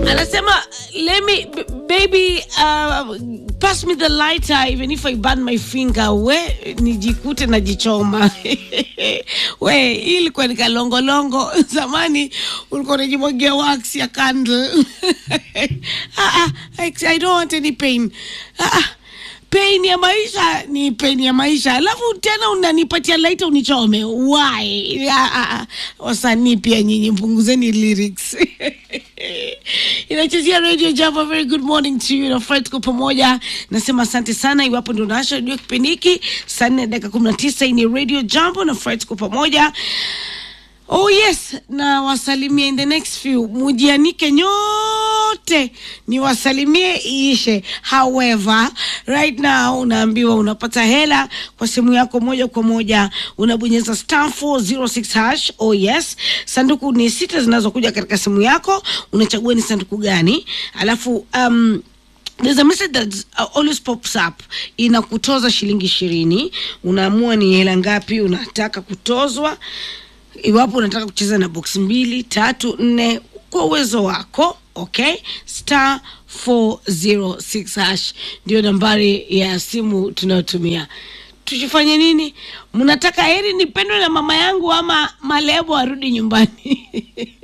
anasema let me b- baby uh, pass me the lighter even if I burn my finger we nijikute najichoma we hii ilikuwa ni kalongolongo zamani ulikuwa unajimwagia wax ya candle ah, ah, I, I don't want any pain ah, ah pain ya maisha ni pain ya maisha alafu tena unanipatia laita unichome why Ah, ah, ah. wasanii pia nyinyi mpunguzeni lyrics inachezea radio jambo very good morning to you na fred tuko pamoja nasema asante sana iwapo ndo naasha redio kipindi hiki saa nne dakika kumi na tisa hii ni radio jambo na fred tuko pamoja Oh yes, na wasalimie in the next few, mujianike nyote niwasalimie iishe. However, right now unaambiwa unapata hela kwa simu yako moja kwa moja, unabonyeza star 406 hash. Oh yes, sanduku ni sita zinazokuja katika simu yako, unachagua ni sanduku gani, alafu um, there's a message that uh, always pops up inakutoza shilingi ishirini unaamua ni hela ngapi unataka kutozwa iwapo unataka kucheza na box mbili tatu nne kwa uwezo wako okay star 406 hash ndio nambari ya simu tunayotumia tuchifanye nini mnataka heri nipendwe na mama yangu ama malebo arudi nyumbani